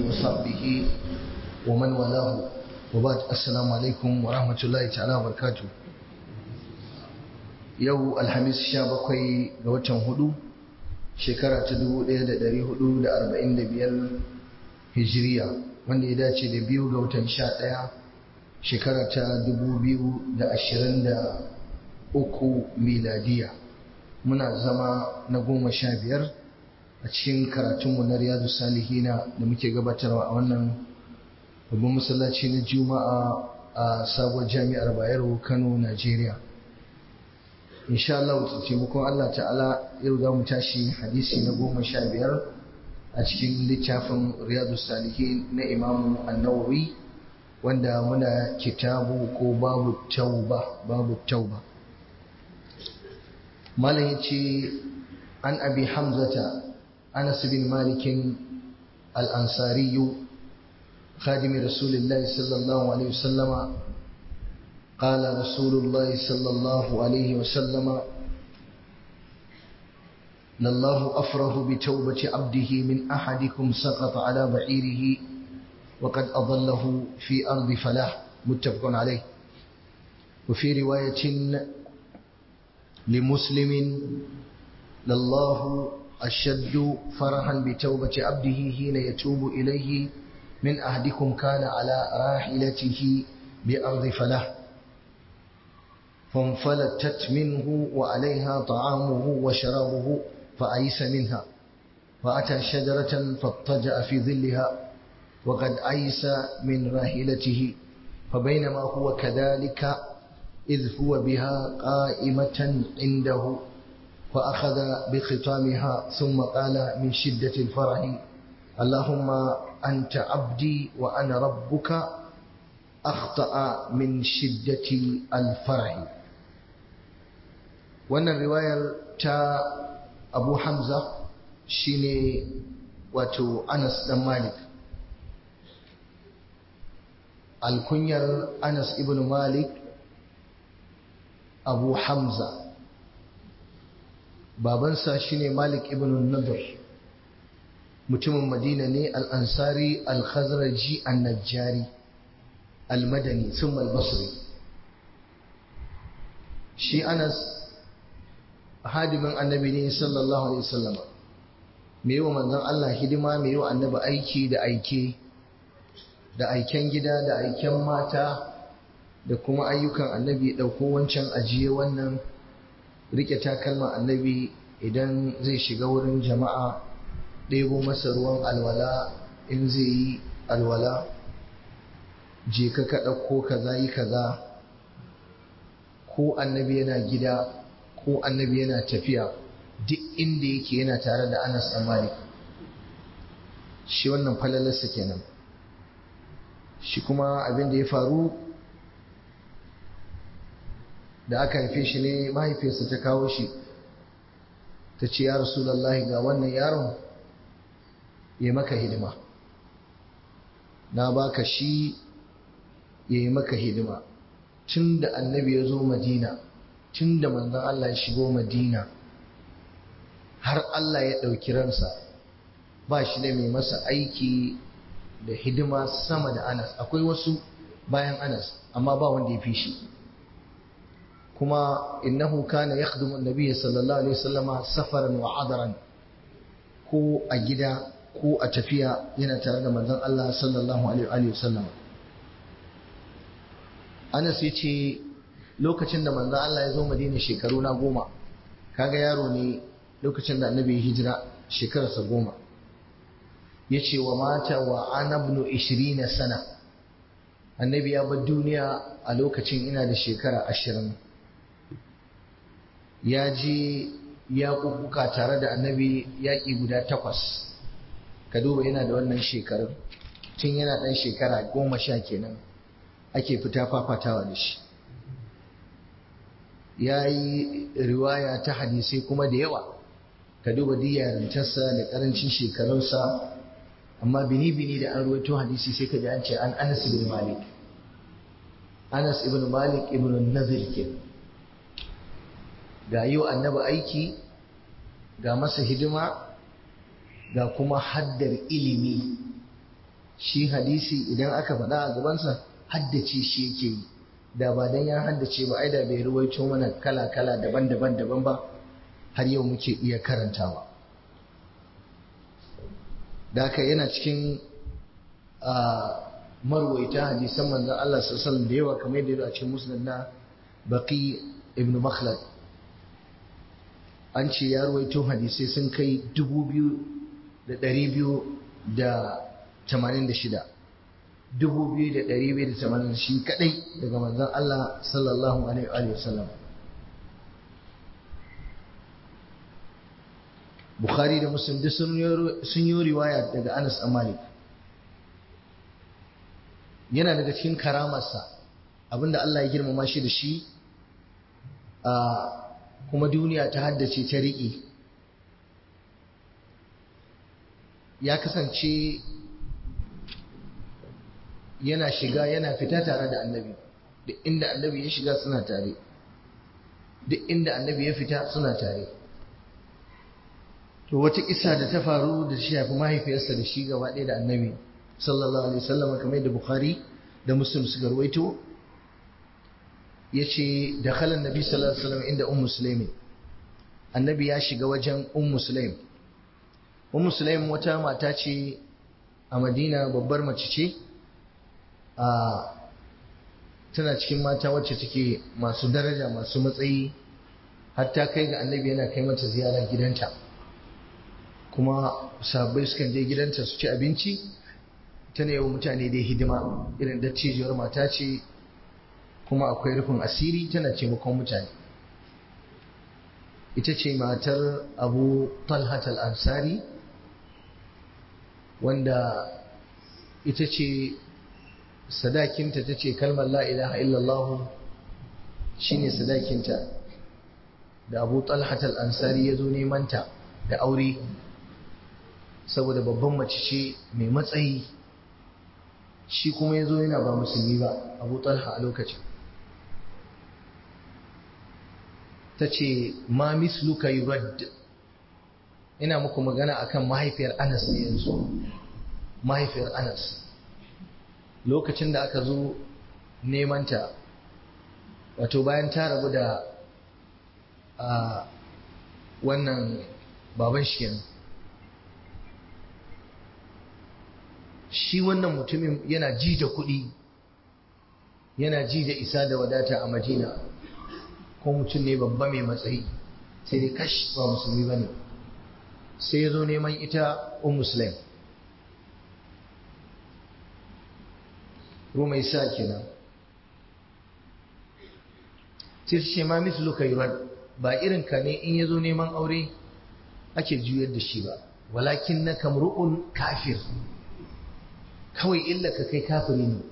وصحبه ومن والاه وبعد السلام عليكم ورحمة الله تعالى وبركاته yau alhamis sha bakwai ga watan hudu shekara ta dubu ɗaya da ɗari hudu da arba'in da biyar hijiriya wanda ya dace da biyu ga watan sha ɗaya shekara ta dubu biyu da ashirin da uku miladiya muna zama na goma sha biyar a cikin karatunmu na riyadu salihina da muke gabatarwa a wannan babban masallaci na juma'a a sabuwar jami'ar bayero kano najeriya insha Allah ta taimakon Allah ta'ala yau za mu tashi hadisi na goma sha biyar a cikin littafin riyadu salihin na imamu annawawi wanda muna kitabu ko babu tauba babu tauba malam ya ce an abi hamzata anas bin malikin al-ansariyu خادم رسول الله صلى الله عليه وسلم قال رسول الله صلى الله عليه وسلم لله أفره بتوبة عبده من أحدكم سقط على بعيره وقد أضله في أرض فلاح متفق عليه وفي رواية لمسلم لله أشد فرحا بتوبة عبده حين يتوب إليه من أحدكم كان على راحلته بأرض فلاح فانفلتت منه وعليها طعامه وشرابه فأيس منها فأتى شجرة فاضطجأ في ظلها وقد أيس من راحلته فبينما هو كذلك إذ هو بها قائمة عنده فأخذ بختامها ثم قال من شدة الفرح اللهم أنت عبدي وأنا ربك أخطأ من شدة الفرح wannan riwayar ta abu hamza shine wato anas dan malik alkunyar anas ibn malik abu hamza babansa shine malik ibn nadir mutumin madina ne al-ansari al-khazraji an-najjari al-madani thumma al-basri shi anas hadimin annabi ne sallallahu alaihi wasallam me yiwa manzon Allah hidima me yiwa annabi aiki da aike da aiken gida da aiken mata da kuma ayyukan annabi dauko wancan ajiye wannan rike takalman annabi idan zai shiga wurin jama'a ɗebo masa ruwan alwala in zai yi alwala je ka ka ɗauko kaza yi kaza ko annabi yana gida ko annabi yana tafiya duk inda yake yana tare da Anas dan Malik shi wannan falalarsa kenan shi kuma abin da ya faru da aka haife shi ne mahaifiyarsa ta kawo shi ta ce ya rasulullahi ga wannan yaron ya maka hidima na baka shi ya yi maka hidima tun da annabi ya zo madina tun da manzon Allah ya shigo Madina har Allah ya ɗauki ransa ba shi da mai masa aiki da hidima sama da Anas akwai wasu bayan Anas amma ba wanda ya fi shi kuma innahu kana yakhdumu an-nabiy sallallahu alaihi wasallama safaran wa adaran ko a gida ko a tafiya yana tare da manzon Allah sallallahu alaihi wasallam Anas ya ce lokacin da manzon Allah ya zo Madina shekaru na goma kaga yaro ne lokacin da annabi ya hijira shekararsa goma ya ce wa mata wa anabnu ishirina sana annabi ya bar duniya a lokacin ina da shekara ashirin ya je ya kukuka tare da annabi yaƙi guda takwas ka duba yana da wannan shekarun tun yana ɗan shekara goma sha kenan ake fita fafatawa da shi ya yi riwaya ta hadisai kuma da yawa ka duba yarintarsa da karancin shekarunsa amma bini-bini da an ruwaito hadisi sai ka ji an ce an anas ibn malik anas ibn malik ibn nazir ke ga yi wa annabi aiki ga masa hidima ga kuma haddar ilimi shi hadisi idan aka faɗa a gabansa haddace shi yake yi da ba dan ya haddace ba ai da bai ruwaito mana kala-kala daban-daban daban ba har yau muke iya karantawa da haka yana cikin marwaita hadisan manzon Allah sallallahu da yawa kamar yadda a cikin musnad na Baqi ibn Makhlad an ce ya ruwaito hadisai sun kai dubu biyu da ɗari biyu da tamanin da shida dubu biyu da ɗari biyu da tamanin shi kaɗai daga manzon Allah sallallahu alaihi wa sallam Bukhari da Muslim duk sun yi riwaya daga Anas a Malik yana daga cikin karamarsa abinda Allah ya girmama shi da shi a kuma duniya ta haddace ta riƙe ya kasance yana shiga yana fita tare da annabi duk inda annabi ya shiga suna tare duk inda annabi ya fita suna tare to wata kisa da ta faru da shi shafi mahaifiyarsa da shi gaba ɗaya da annabi sallallahu alaihi wasallam kamar yadda bukhari da muslim suka rawaito yace da khalan nabi sallallahu alaihi wasallam inda ummu sulaim annabi ya shiga wajen ummu sulaim ummu sulaim wata mata ce a madina babbar mace ce a tana cikin mata wacce take masu daraja masu matsayi hatta kai ga annabi yana kai mata ziyara gidanta kuma sabbai sukan je gidanta su ci abinci tana yawan mutane dai hidima irin dattijiyar mata ce kuma akwai rufin asiri tana taimakon mutane ita ce matar abu talhat al-ansari wanda ita ce sadakinta ta ce kalmar la'ilaha illallah shi ne sadakinta da abu talhat al-ansari ya zo nemanta da aure saboda babban mace ce mai matsayi shi kuma ya zo yana ba musulmi ba abu talha a lokacin ta ce ma misluka yurad ina muku magana akan mahaifiyar anas ne yanzu mahaifiyar anas lokacin da aka zo nemanta wato bayan ta rabu da a wannan baban shi kenan shi wannan mutumin yana ji da kuɗi yana ji da isa da wadata a madina ko mutum ne babba mai matsayi sai dai kash ba musulmi ba ne sai ya zo neman ita un musulun roma isa kenan sai su ce ma mislu ka yi ba irin ka ne in ya zo neman aure ake juyar da shi ba walakin na kamru'un kafir kawai illa ka kai kafiri ne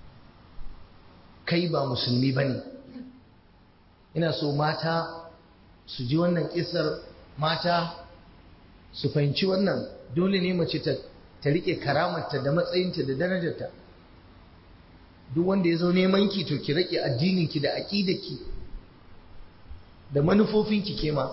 kai ba musulmi ba ne ina so mata su ji wannan kisar mata su fahimci wannan dole ne mace ta ta rike karamarta da matsayinta da darajarta duk wanda ya zo neman ki to ki rike addininki da aqidarki da manufofinki kema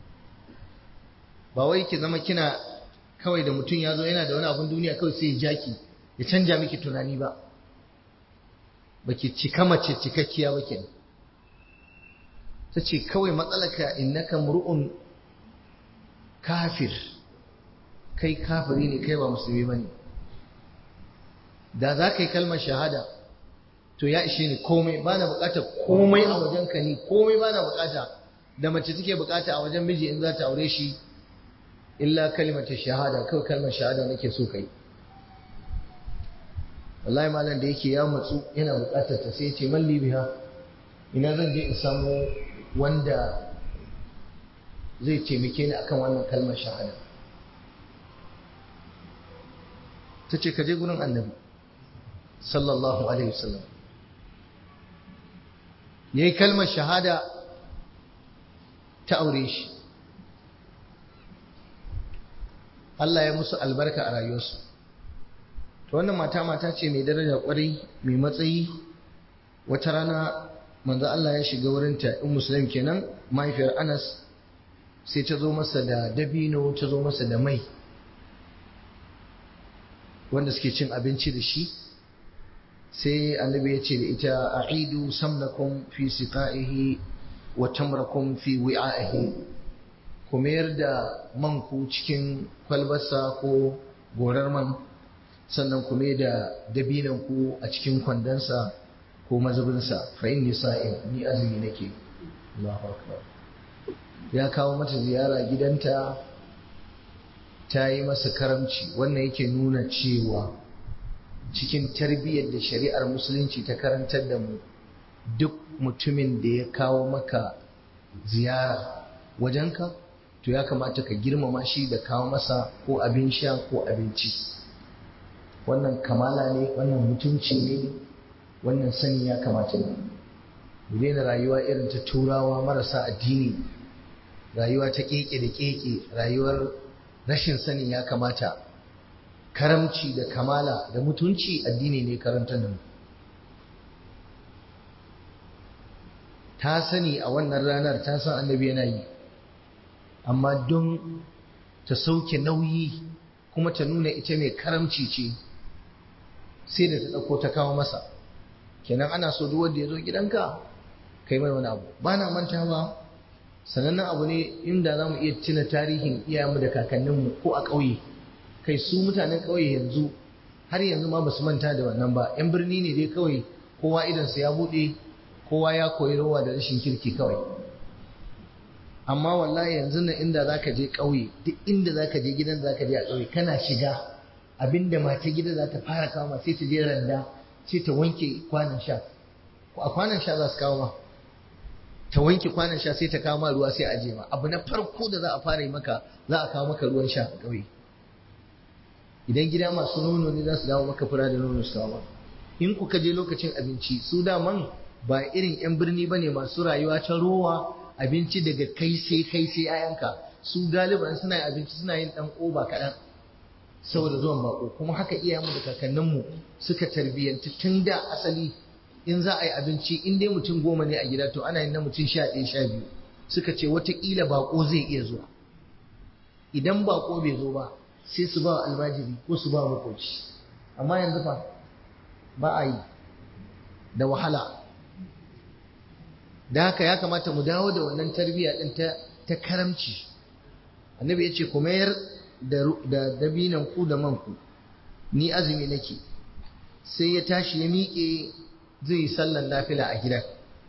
ba wai ki zama kina kawai da mutum ya zo yana da wani abun duniya kawai sai ya jaki ya canja miki tunani ba baki cika mace cikakkiya ba kenan ta ce kawai matsalaka innaka mur'un kafir kai kafiri ne kai ba musulmi ba ne da za ka yi kalmar shahada to ya ishe ni komai ba na bukata komai a wajen ka ni komai ba na bukata da mace take bukata a wajen miji in za ta aure shi illa kalmar shahada kawai kalmar shahada nake so kai wallahi malam da yake ya matsu yana bukatar ta sai ce malli biha ina zan je in samu wanda zai taimake ni akan wannan kalmar shahada ta ce ka je gurin annabi sallallahu alaihi wasallam ya yi kalmar shahada ta aure shi Allah ya musu albarka a rayuwarsu to wannan mata mata ce mai daraja kwarai mai matsayi wata rana manzo Allah ya shiga wurinta in musulmi kenan mahaifiyar Anas sai ta zo masa da dabino ta zo masa da mai wanda suke cin abinci da shi sai annabi ya ce da ita a'idu samnakum fi siqa'ihi wa tamrakum fi wi'a'ihi ku mayar da man ku cikin kwalbarsa ko gorar man sannan ku mai da dabinan ku a cikin kwandonsa ko mazubinsa fa inni sa'im ni azumi nake Allahu akbar ya kawo mata ziyara gidanta ta yi masa karamci wannan yake nuna cewa cikin tarbiyyar da shari'ar musulunci ta karantar da mu duk mutumin da ya kawo maka ziyara wajenka to ya kamata ka girmama shi da kawo masa ko abin sha ko abinci wannan kamala ne wannan mutunci ne wannan sani ya kamata ne mu daina rayuwa irin ta turawa marasa addini rayuwa ta keke da keke rayuwar rashin sani ya kamata karamci da kamala da mutunci addini ne karanta da mu ta sani a wannan ranar ta san annabi yana yi amma don ta sauke nauyi kuma ta nuna ita mai karamci ce sai da ta ɗauko ta kawo masa kenan ana so duk wanda ya zo gidanka kai mai wani abu ba na manta ba sanannen abu ne inda za mu iya tuna tarihin iyayenmu da kakanninmu ko a ƙauye kai su mutanen ƙauye yanzu har yanzu ma ba su manta da wannan ba yan birni ne dai kawai kowa idansa ya buɗe kowa ya koyi rawa da rashin kirki kawai amma wallahi yanzu nan inda za ka je ƙauye duk inda za ka je gidan za ka je a ƙauye kana shiga abinda mata gida za ta fara kama sai ta je randa sai ta wanke kwanan sha a kwanan sha za su kawo ma ta wanke kwanan sha sai ta kawo ma ruwa sai a aje ma abu na farko da za a fara yi maka za a kawo maka ruwan sha a ƙauye idan gida masu nono ne za su dawo maka fura da nono su kawo in kuka je lokacin abinci su daman ba irin yan birni ba ne masu rayuwa ta rowa abinci daga kai sai kai sai ayanka su galiban suna yin abinci suna yin dan oba kaɗan saboda zuwan bako kuma haka iyayenmu da kakanninmu suka tarbiyyanci tun da asali in za a yi abinci in dai mutum goma ne a gida to ana yin na mutum sha ɗaya sha biyu suka ce watakila bako zai iya zuwa idan bako bai zo ba sai su ba almajiri ko su ba makoci amma yanzu fa ba a yi da wahala da haka ya kamata mu dawo da wannan tarbiyya din ta ta karamci annabi ya ce ku mayar da dabinan ku da man ku ni azumi nake sai ya tashi ya miƙe zai yi sallan nafila a gidan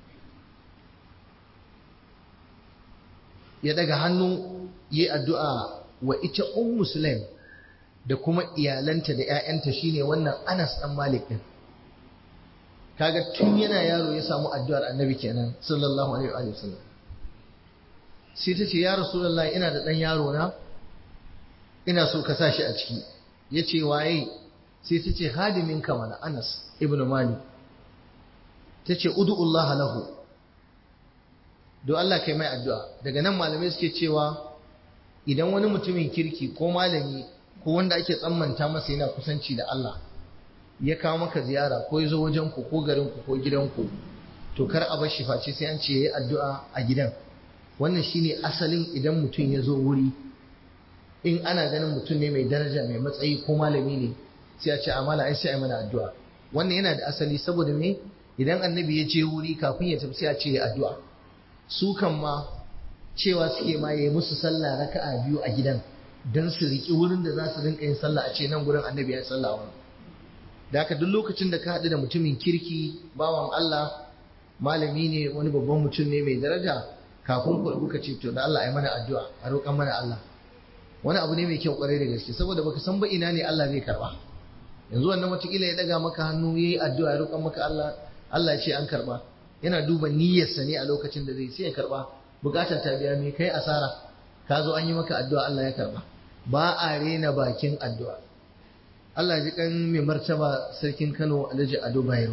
ya daga hannu yi addu'a wa ita un muslim da kuma iyalanta da ‘ya'yanta shine wannan anas ɗan malik ɗin kaga tun yana yaro ya samu addu'ar annabi kenan sallallahu alaihi wa sallam sai ta ce ya rasulallah ina da ɗan yaro na ina so ka sa shi a ciki ya ce waye sai ta ce hadimin mana anas ibn malik ta ce udu'ullaha lahu don Allah kai mai addu'a daga nan malamai suke cewa idan wani mutumin kirki ko malami ko wanda ake tsammanta masa yana kusanci da Allah ya kawo maka ziyara ko ya zo wajenku ko garinku ko gidanku to kar a bar shi face sai an ce yayi addu'a a gidan wannan shine asalin idan mutum ya zo wuri in ana ganin mutum ne mai daraja mai matsayi ko malami ne sai a ce amala ai sai ai mana addu'a wannan yana da asali saboda me idan annabi ya je wuri kafin ya tafi sai a ce ya addu'a su kan ma cewa suke ma ya yi musu sallah raka'a biyu a gidan don su riƙi wurin da za su rinka yin sallah a ce nan gurin annabi ya sallah wani da haka duk lokacin da ka haɗu da mutumin kirki bawan Allah malami ne wani babban mutum ne mai daraja kafin ku ka ce to da Allah ya mana addu'a a roƙan mana Allah wani abu ne mai kyau kwarai da gaske saboda baka san ba ina ne Allah zai karba yanzu wannan watakila ya daga maka hannu yayi addu'a ya roƙan maka Allah Allah ya ce an karba yana duba niyyarsa ne a lokacin da zai sai ya karba bukatar ta biya mai kai asara ka zo an yi maka addu'a Allah ya karba ba a rena bakin addu'a Allah ji kan mai martaba sarkin Kano Alhaji Ado Bayero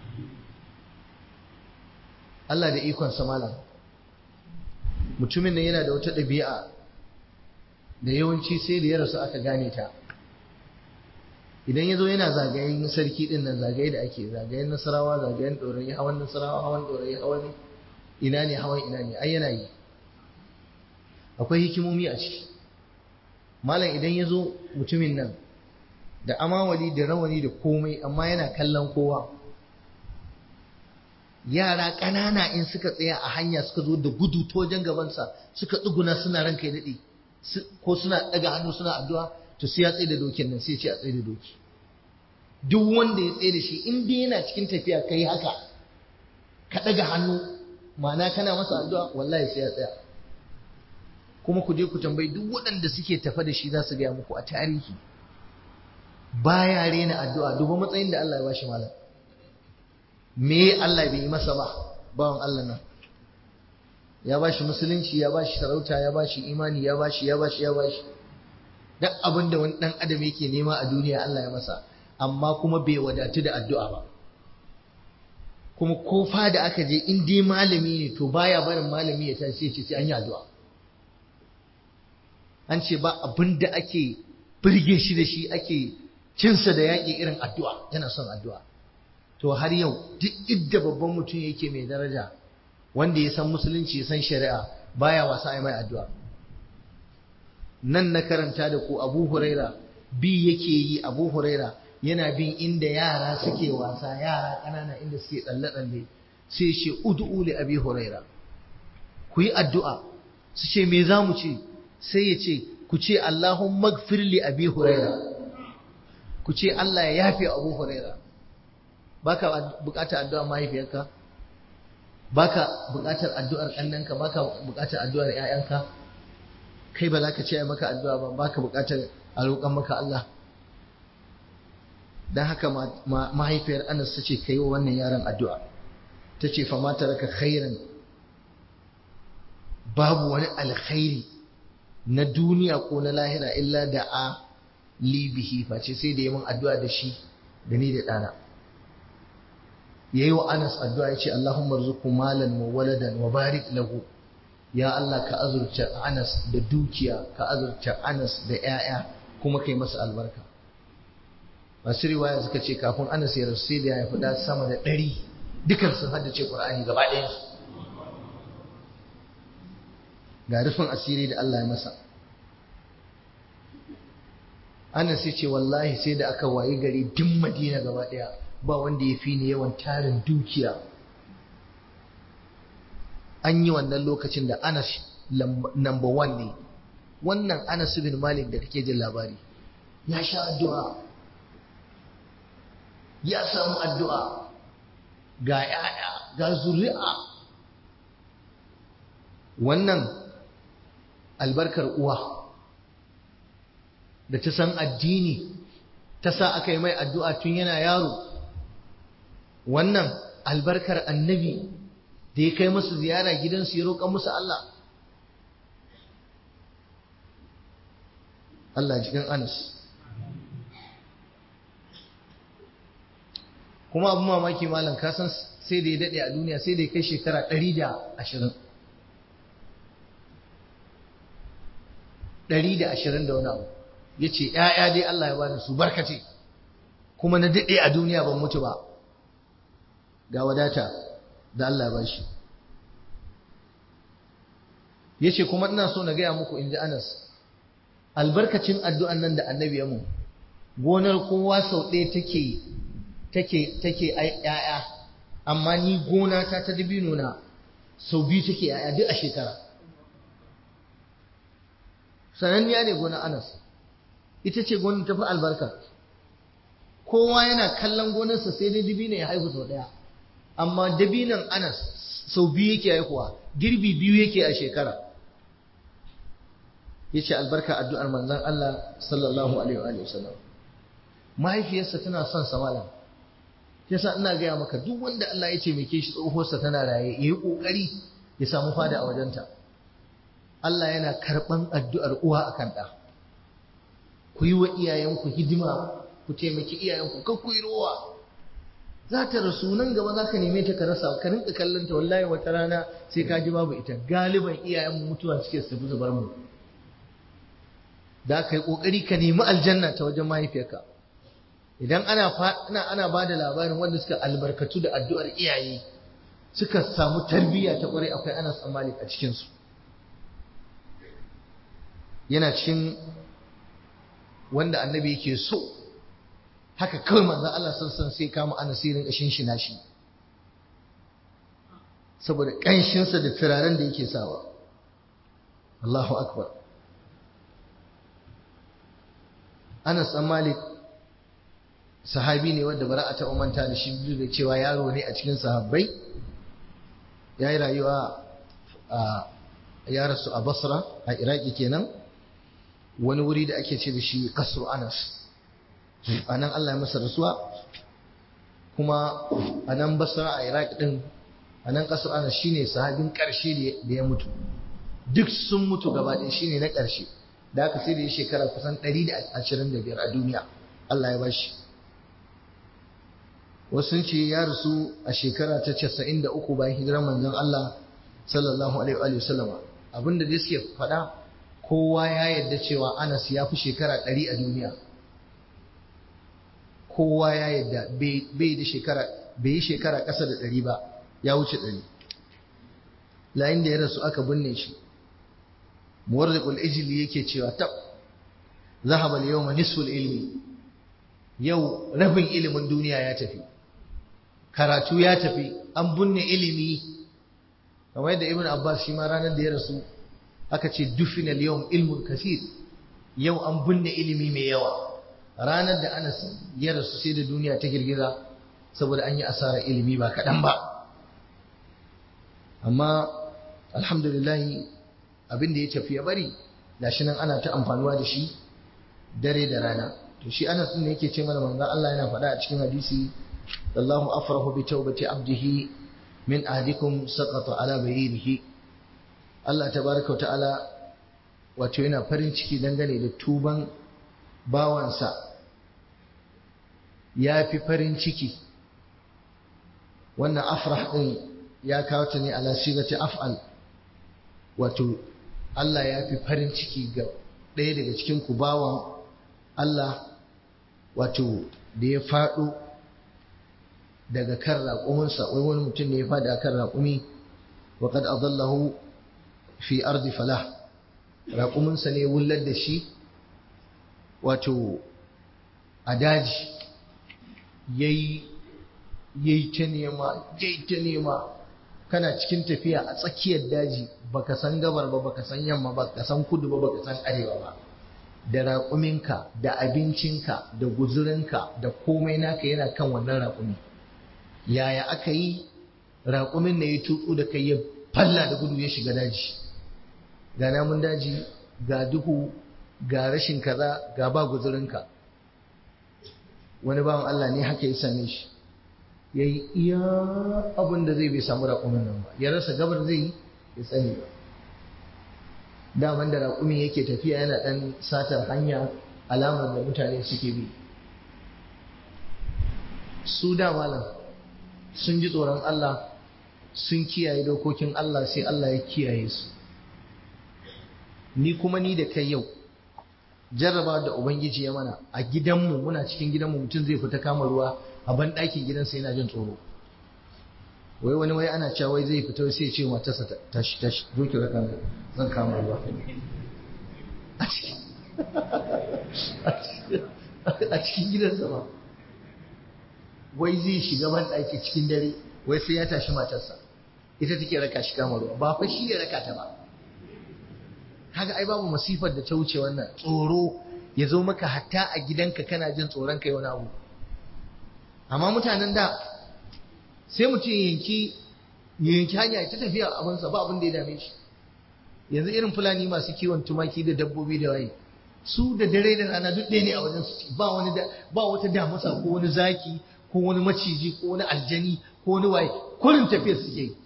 Allah da ikon malam mutumin nan yana da wata ɗabi'a da yawanci sai da ya rasu aka gane ta idan ya zo yana zagayen sarki ɗin nan zagaye da ake zagayen nasarawa zagayen ɗorayi hawan nasarawa hawan ɗorayi hawan ina ne hawan ina ne ai yana yi akwai hikimomi a ciki malam idan ya zo mutumin nan da amawali da rawani da komai amma yana kallon kowa yara ƙanana in suka tsaya a hanya suka zo da gudu ta wajen gabansa suka tsuguna suna ranka ya daɗe ko suna ɗaga hannu suna addu'a to sai ya tsaye da dokin nan sai ce a tsaye da doki duk wanda ya tsaye da shi in dai yana cikin tafiya kai haka ka ɗaga hannu ma'ana kana masa addu'a wallahi sai ya tsaya kuma ku je ku tambayi duk waɗanda suke tafa da shi za su gaya muku a tarihi baya rena addu'a duba matsayin da Allah ya bashi malam me Allah bai yi masa ba bawan Allah nan ya bashi musulunci ya bashi sarauta ya bashi imani ya bashi ya bashi ya bashi duk abin da wani dan adam yake nema a duniya Allah ya masa amma kuma bai wadatu da addu'a ba kuma ko da aka je in dai malami ne to baya barin malami ya tashi ya ce sai an yi addu'a an ce ba abin da ake birge shi da shi ake cinsa da yaƙi irin addu'a yana son addu'a to har yau duk idda babban mutum yake mai daraja wanda ya san musulunci ya san shari'a baya wasa ai mai addu'a nan na karanta da ku abu huraira bi yake yi abu huraira yana bin inda yara suke wasa yara ƙanana inda suke tsalle-tsalle sai ce ud'u li abi huraira ku yi addu'a su ce me za mu ce sai ya ce ku ce Allahumma gfir li abi huraira ku ce Allah ya yafe abu huraira baka bukatar addu'ar mahaifiyarka baka bukatar addu'ar kannanka baka bukatar addu'ar ƴaƴanka kai ba za ka ce maka addu'a ba baka bukatar a roƙan maka Allah dan haka mahaifiyar Anas ta ce kai wa wannan yaron addu'a ta ce fa ma taraka khairan babu wani alkhairi na duniya ko na lahira illa da a libihi face sai da yamin addu'a da shi da ni da ɗana ya yi wa anas addu'a ya ce Allahumma rzuku malan wa waladan wa barik lahu ya Allah ka azurta anas da dukiya ka azurta anas da ‘ya'ya kuma kai masa albarka masu riwaya suka ce kafin anas ya rasu sai da ya faɗa sama da ɗari dukan sun haddace ƙur'ani gaba ɗaya ga rufin asiri da Allah ya masa Anas ya ce wallahi sai da aka wayi gari duk Madina gaba ɗaya ba wanda ya fi ni yawan tarin dukiya an yi wannan lokacin da Anas number one ne wannan Anas bin Malik da kake jin labari ya sha addu'a ya samu addu'a ga ‘ya'ya ga zuri'a wannan albarkar uwa da ta san addini ta sa aka yi mai addu'a tun yana yaro wannan albarkar annabi da ya kai musu ziyara gidansu ya roƙa musu Allah Allah jikin Anas kuma abu mamaki malam kasan sai da ya daɗe a duniya sai da ya kai shekara ɗari da ashirin ɗari da ashirin da wani abu ya ce ‘ya'ya dai Allah ya bani su barkace kuma na daɗe a duniya ban mutu ba ga wadata da Allah ya bashi ya ce kuma ina so na gaya muku in ji Anas albarkacin addu'an nan da annabi ya mu gonar kowa sau ɗaya take take take ‘ya'ya amma ni gona ta ta dabino na sau biyu take ‘ya'ya duk a shekara sananniya ne gonar Anas ita ce gonar tafi albarka kowa yana kallon gonarsa sai dai dabino ya haihu sau ɗaya amma dabinon Anas sau biyu yake haihuwa girbi biyu yake a shekara yace albarka addu'ar manzon Allah sallallahu alaihi wa sallam mahaifiyarsa tana son sa malam yasa ina gaya maka duk wanda Allah ya ce mai shi tsohuwarsa tana raye yayi kokari ya samu fada a wajenta Allah yana karban addu'ar uwa akan ɗa ku yi wa iyayenku hidima ku taimaki iyayenku kar ku yi rowa za ta rasu nan gaba za ka neme ta ka rasa ka rinka kallon ta wallahi wata rana sai ka ji babu ita galiban iyayen mutuwa suke su tafi zubar mu da ka yi kokari ka nemi aljanna ta wajen mahaifiyarka idan ana ana ana ba da labarin wanda suka albarkatu da addu'ar iyaye suka samu tarbiyya ta kwarai akwai Anas Malik a cikin su yana cikin wanda annabi yake so haka kawai manzon Allah sassan sai kama Anas sai rinka shinshina shi saboda ƙanshinsa da turaren da yake sawa Allahu akbar Anas ɗan Malik sahabi ne wanda bara a taɓa manta da shi duk da cewa yaro ne a cikin sahabbai ya yi rayuwa a ya rasu a Basra a Iraki kenan wani wuri da ake ce da shi Kasru Anas a nan Allah ya masa rasuwa kuma a nan Basra a Iraki din a nan Kasru Anas shine sahabin ƙarshe da ya mutu duk sun mutu gaba ɗaya shine na ƙarshe da aka sai da ya shekara kusan 125 a duniya Allah ya bashi wasu ce ya rasu a shekara ta 93 bayan hijirar manzon Allah sallallahu alaihi wa sallama abinda dai suke faɗa kowa ya yarda cewa Anas ya fi shekara 100 a duniya kowa ya yarda bai da shekara bai yi shekara ƙasa da 100 ba ya wuce 100 layin da ya rasu aka binne shi muwarriqul ijli yake cewa tab zahaba al-yawma nisful ilmi yau rabin ilimin duniya ya tafi karatu ya tafi an bunne ilimi kamar yadda ibn abbas shi ma ranar da ya rasu aka ce dufina al-yawm ilmun kasir yau an bunne ilimi mai yawa ranar da anas ya rasu sai da duniya ta girgiza saboda an yi asarar ilimi ba kaɗan ba amma alhamdulillah abin da ya tafi ya bari gashi nan ana ta amfanuwa da shi dare da rana to shi Anas din yake ce mana manzo Allah yana faɗa a cikin hadisi Allahu afrahu bi tawbati abdihi min ahdikum saqata ala bayrihi Allah tabaraka wa ta'ala wato yana farin ciki dangane da tuban bawansa ya fi farin ciki wannan afrah din ya kawo ta ne ala sigati af'al wato Allah ya fi farin ciki ga ɗaya daga cikin ku bawan Allah wato da ya faɗo daga kan raƙuminsa wai wani mutum ne ya faɗi a kan raƙumi wa kad adallahu fi ardi falah raƙuminsa ne wullar da shi wato a daji yayi yayi ta nema yayi ta nema kana cikin tafiya a tsakiyar daji baka san gabar ba baka san yamma ba baka san kudu ba baka san arewa ba da raƙuminka da abincinka da guzurinka da komai naka yana kan wannan raƙumi yaya aka yi raƙumin na ya tutsu da kai ya falla da gudu ya shiga daji ga namun daji ga duhu ga rashin kaza ga ba guzurinka wani bawan Allah ne haka ya same shi ya yi iya abin da zai bai samu raƙumin nan ba ya rasa gabar zai yi ya tsani ba daman da raƙumin yake tafiya yana ɗan satar hanya alamar da mutane suke bi su da malam sun ji tsoron Allah sun kiyaye dokokin Allah sai Allah ya kiyaye su ni kuma ni da kai yau jarraba da ubangiji ya mana a gidanmu muna cikin gidanmu mutum zai fita kama ruwa a ban ɗakin gidansa yana jin tsoro wai wani wai ana cewa wai zai fita sai ce matarsa tashi tashi zo ki raka zan kama ruwa a cikin gidansa ba wai zai shiga ban ɗaki cikin dare wai sai ya tashi matarsa ita take raka shi kama ruwa ba fa shi ya raka ta ba kaga ai babu masifar da ta wuce wannan tsoro ya zo maka hatta a gidanka kana jin tsoron kai wani abu amma mutanen da sai mutum yanki yanki hanya ta tafiya abinsa ba abin da ya dame shi yanzu irin fulani masu kiwon tumaki da dabbobi da waye su da dare da rana duk ɗaya ne a wajen su ba wani ba wata damusa ko wani zaki ko wani maciji ko wani aljani ko wani waye kullum tafiya suke yi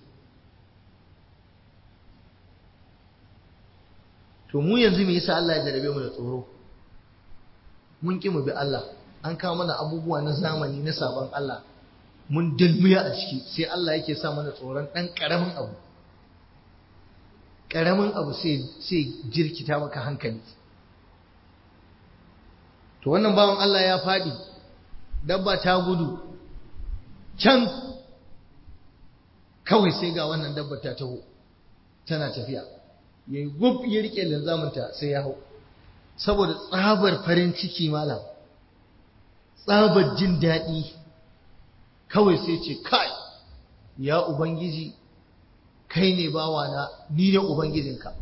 to mu yanzu me yasa Allah ya jarabe mu da tsoro mun ki mu bi Allah an kawo mana abubuwa na zamani na sabon Allah mun dalmiya a ciki sai Allah yake sa mana tsoron ɗan ƙaramin abu ƙaramin abu sai jirkita maka hankali to wannan bawan Allah ya faɗi dabba ta gudu can kawai sai ga wannan dabba ta taho tana tafiya ya yi gub ya riƙe linzaminta sai ya hau saboda tsabar farin ciki malam tsabar jin daɗi kawai sai ce kai ya ubangiji kai ne bawana ni ne ubangijinka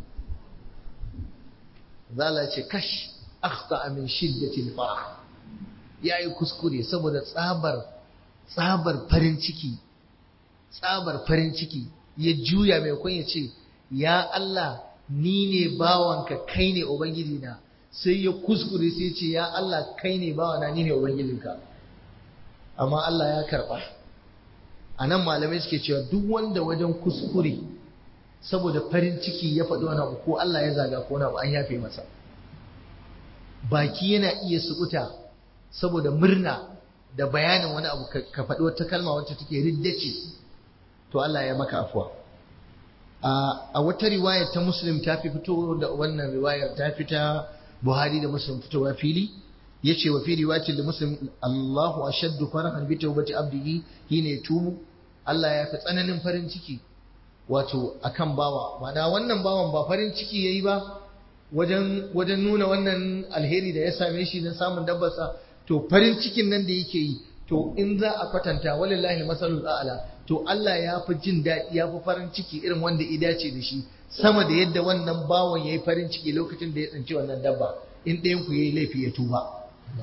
zala ce kash akhta min shiddatil farah yayi kuskure saboda tsabar tsabar farin ciki tsabar farin ciki ya juya mai kun ya ce ya Allah ni ne bawanka kai ne ubangijina sai ya kuskure sai ce ya Allah kai ne bawana ni ne ubangijinka amma Allah ya karba a nan malamai suke cewa duk wanda wajen kuskure saboda farin ciki ya faɗi wani abu ko Allah ya zaga ko wani abu an yafe masa baki yana iya sukuta saboda murna da bayanin wani abu ka faɗi wata kalma wacce take riddace to Allah ya maka afuwa a wata riwayar ta muslim ta fi fito da wannan riwayar ta fi ta buhari da muslim fitowa fili ya ce wa fi riwayatin da muslim Allahu ashaddu farahan bi tawbati abdihi hina yatubu Allah ya fi tsananin farin ciki wato akan bawa ma'ana wannan bawan ba farin ciki yayi ba wajen wajen nuna wannan alheri da ya same shi na samun dabbarsa to farin cikin nan da yake yi to in za a kwatanta walillahi masalul a'la to Allah ya fi jin daɗi ya fi farin ciki irin wanda ya dace da shi sama da yadda wannan bawan yayi farin ciki lokacin da ya tsinci wannan dabba in ɗayan ku yayi laifi ya tuba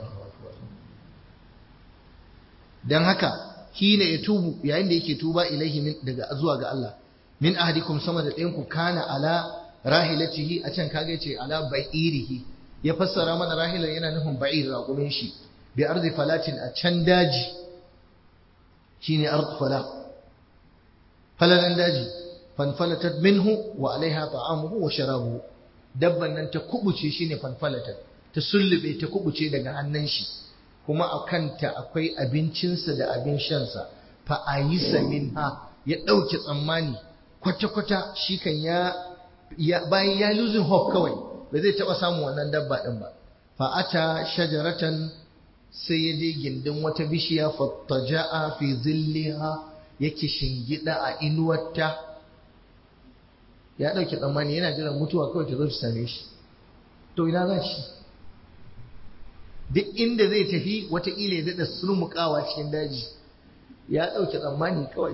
dan haka hina ya tubu yayin da yake tuba ilaihi daga zuwa ga Allah min ahadikum sama da ɗayan ku kana ala rahilatihi a can kaga yace ala ba'irihi ya fassara mana rahilan yana nufin ba'ir raƙumin shi bi ardi falatin a can daji shine ard fala falalan daji fanfalatat minhu wa alaiha ta'amuhu wa sharabuhu dabban nan ta kubuce shine fanfalatat ta sullube ta kubuce daga hannun shi kuma a kanta akwai abincinsa da abin shansa fa ayisa minha ya ɗauke tsammani kwata-kwata shi kan ya bayan ya losing hope kawai ba zai taɓa samun wannan dabba ɗin ba fa'ata shajaratan sai ya je gindin wata bishiya fattaja'a fi zilliha yake shingida a inuwarta ya ɗauke tsammani yana jiran mutuwa kawai ta zo ta same shi to ina za shi duk inda zai tafi wataƙila ya daɗa surmukawa cikin daji ya ɗauke tsammani kawai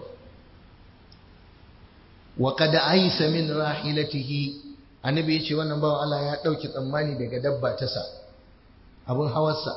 wa kada aisa min rahilatihi annabi ya ce wannan bawan Allah ya ɗauki tsammani daga dabba ta sa abin hawarsa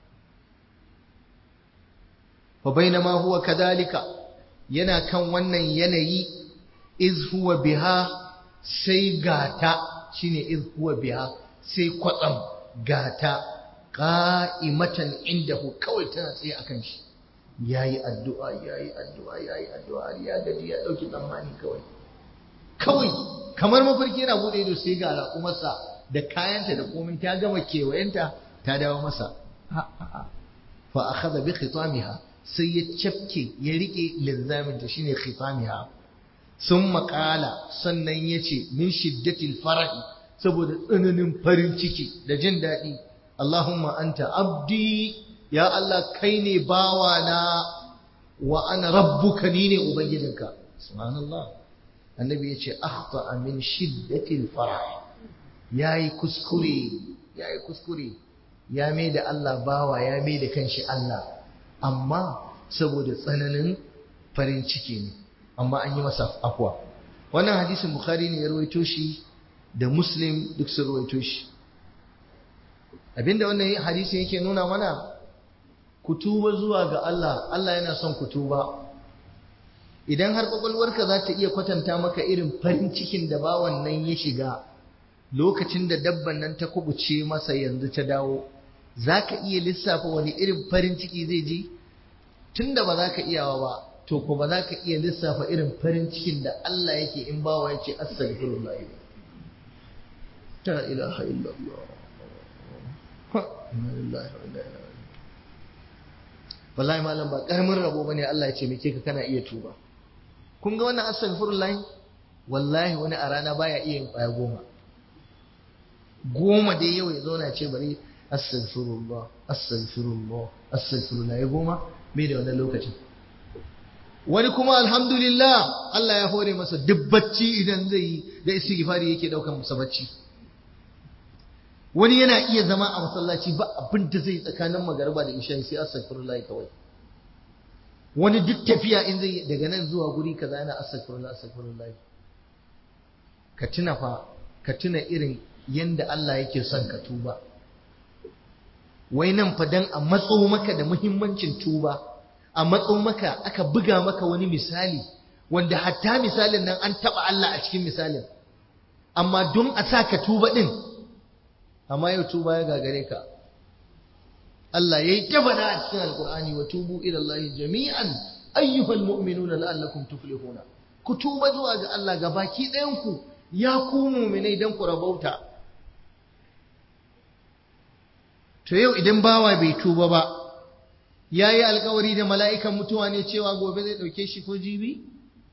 fa bainama huwa kadalika yana kan wannan yanayi iz huwa biha sai gata shine iz huwa biha sai kwatsam gata qa'imatan indahu kawai tana tsaye akan shi yayi addu'a yayi addu'a yayi addu'a ya gaji ya dauki tsammani kawai kawai kamar mafarki yana bude ido sai ga raƙumarsa da kayanta da komai ta gama kewayenta ta dawo masa fa akhadha bi khitamiha sai ya cafke ya rike linzamin ta shine khitamiha sun makala sannan ya ce min shiddatil farahi saboda tsananin farin ciki da jin daɗi Allahumma anta abdi ya Allah kai ne bawana wa ana rabbuka ni ne ubangijinka subhanallah annabi ya ce akhta min shiddatil farah yayi kuskure yayi kuskure ya mai da Allah bawa ya mai da kanshi Allah amma saboda tsananin farin ciki ne amma an yi masa afwa wannan hadisin bukhari ne ya rawaito shi da muslim duk sun rawaito shi abinda wannan hadisin yake nuna mana ku tuba zuwa ga Allah Allah yana son ku tuba idan har kwakwalwarka za ta iya kwatanta maka irin farin cikin da bawan nan ya shiga lokacin da dabban nan ta kubuce masa yanzu ta dawo za ka iya lissafa wani irin farin ciki zai ji tunda ba za ka iyawa ba to ko ba za ka iya lissafa irin farin cikin da Allah yake in bawa ya ce astaghfirullah ta ilaha illallah wallahi malam ba karamin rabo bane Allah ya ce meke ka kana iya tuba kun ga wannan astaghfirullah wallahi wani a rana baya iya yin kwaya goma goma dai yau ya zauna ce bari astaghfirullah astaghfirullah astaghfirullah ya goma bai da wannan lokacin wani kuma alhamdulillah Allah ya hore masa duk bacci idan zai yi da istighfari yake daukan masa bacci wani yana iya zama a masallaci ba abin da zai tsakanin magariba da isha sai astaghfirullah kawai wani duk tafiya in zai daga nan zuwa guri kaza yana astaghfirullah astaghfirullah ka tuna fa ka tuna irin yanda Allah yake son ka tuba wai nan fa dan a matso maka da muhimmancin tuba a matso maka aka buga maka wani misali wanda hatta misalin nan an taba Allah a cikin misalin amma don a sa ka tuba din amma yau tuba ya gagare ka Allah yayi ta faɗa a cikin alkur'ani wa tubu ila Allah jami'an ayyuhal mu'minuna la'allakum tuflihuna ku tuba zuwa ga Allah ga baki ɗayan ku ya ku mu'minai dan ku rabauta to yau idan bawa bai tuba ba yayi alkawari da mala'ikan mutuwa ne cewa gobe zai dauke shi ko jibi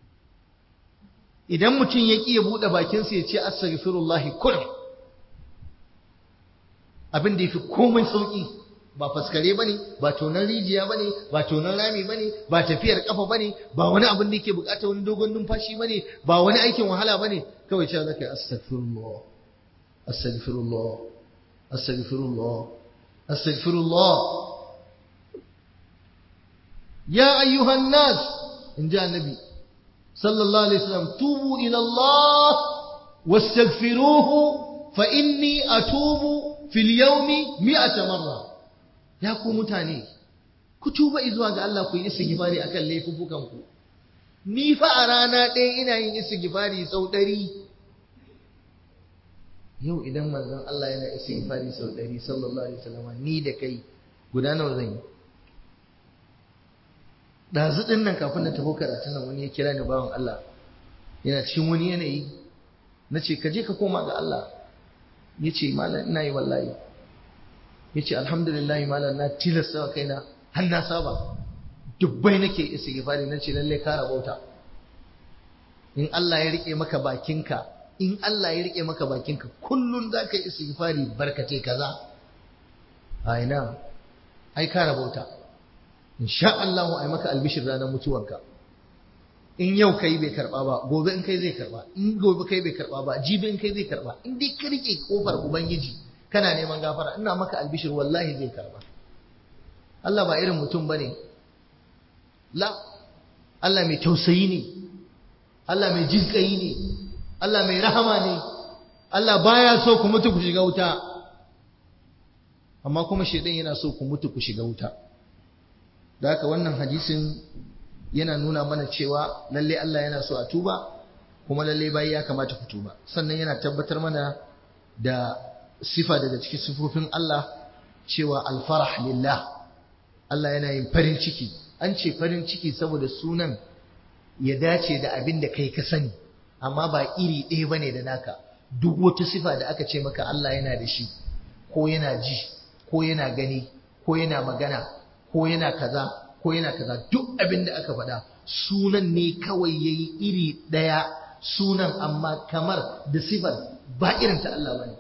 idan mutum ya ƙi ya buɗe bakinsa ya ce astaghfirullahi kullum abin da yafi komai sauki ba faskare bane ba tonan rijiya bane ba tonan rami bane ba tafiyar kafa bane ba wani abin da yake bukata wani dogon numfashi bane ba wani aikin wahala bane kawai cewa zaka astaghfirullah astaghfirullah astaghfirullah astaghfirullah ya ayyuhan nas in ji annabi sallallahu alaihi wasallam tubu ila Allah wastaghfiruhu fa inni atubu fil yawmi mi'ata marra ya ku mutane ku tuba zuwa ga Allah ku yi istighfari akan laifukan ku ni fa a rana ɗaya ina yin istighfari sau ɗari yau idan manzon Allah yana istighfari sau ɗari sallallahu alaihi wasallam ni da kai guda nawa zan yi ɗazu ɗin nan kafin na tafi karatun nan wani ya kira ni bawan Allah yana cikin wani yanayi na ce ka je ka koma ga Allah ya ce malam ina yi wallahi ya ce alhamdulillah malam na tilasta wa kaina har na saba dubbai nake istighfari na ce lalle ka rabauta in Allah ya rike maka bakinka in Allah ya rike maka bakinka kullun za ka yi istighfari barkace kaza a ina ai ka rabauta insha Allah ai maka albishir ranar mutuwanka in yau kai bai karba ba gobe in kai zai karba in gobe kai bai karba ba jibi in kai zai karba in dai ka rike kofar ubangiji kana neman gafara ina maka albishir wallahi zai karba Allah ba irin mutum bane la Allah mai tausayi ne Allah mai jinƙayi ne Allah mai rahama ne Allah baya so ku mutu ku shiga wuta amma kuma shedan yana so ku mutu ku shiga wuta da haka wannan hadisin yana nuna mana cewa lalle Allah yana so a tuba kuma lalle bayi ya kamata ku tuba sannan yana tabbatar mana da sifa daga cikin sifofin Allah cewa alfarah lillah Allah yana yin farin ciki an ce farin ciki saboda sunan ya dace da abin da kai ka sani amma ba iri ɗaya bane da naka duk wata sifa da aka ce maka Allah yana da shi ko yana ji ko yana gani ko yana magana ko yana kaza ko yana kaza duk abin da aka faɗa sunan ne kawai yayi iri ɗaya sunan amma kamar da sifar ba irin ta Allah bane